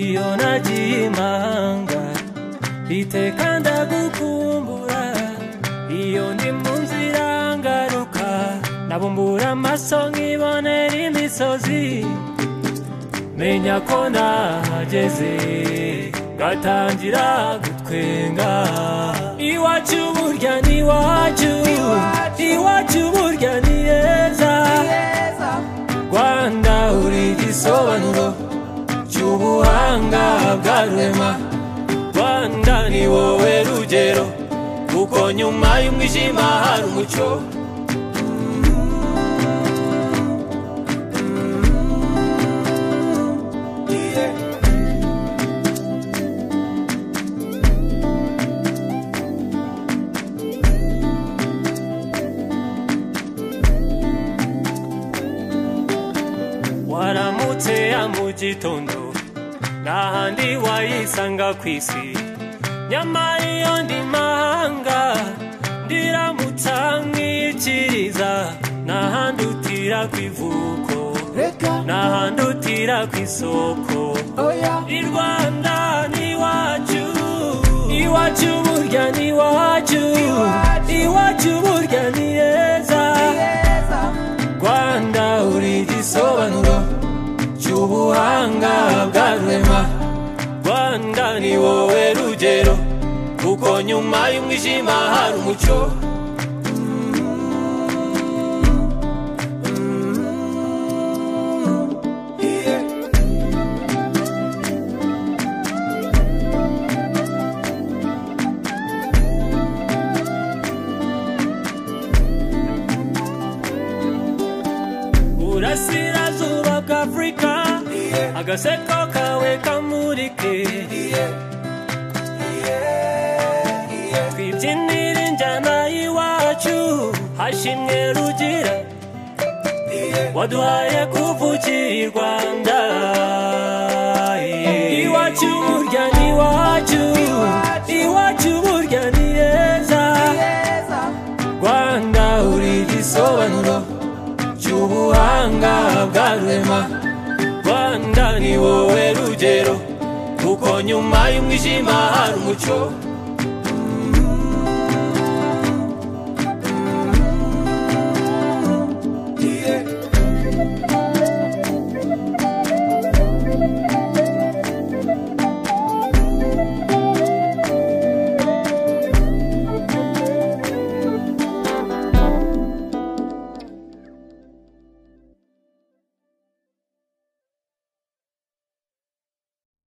iyo nagiye imahanga iteka ndagukumbura iyo ni mu nzira ngaruka nabumbura amaso nkibonera imisozi menya ko nahageze ngatangira gutwenga iwacu burya ni iwacu iwacu burya ni heza rwanda uri igisobanuro cy'ubuhanga bwa rurema rwanda ni wowe rugero kuko nyuma y'umwijima hari umucyo waramutse ya mu gitondo nta handi wayisanga ku isi nyamara iyo ndi mahanga ndiramutsa nkikiriza nta handi utira ku ivuko nta handi utira ku isoko i rwanda ni iwacu iwacu burya ni iwacu iwacu burya ni heza rwanda uri igisobanuro cy'ubuhanga bwa rurema rwanda ni wowe rugero kuko nyuma y'umwijima hari umucyo burasirazuba bw'afurika agaseko kawe kamurike twibyinira injyana y'iwacu hashimwe rugira waduhaye kuvukira i rwanda iwacu burya ni iwacu iwacu burya ni heza rwanda uri igisobanuro cy'ubuhanga bwa rurema rwanda ni wowe rugero kuko nyuma y'umwijima hari umucyo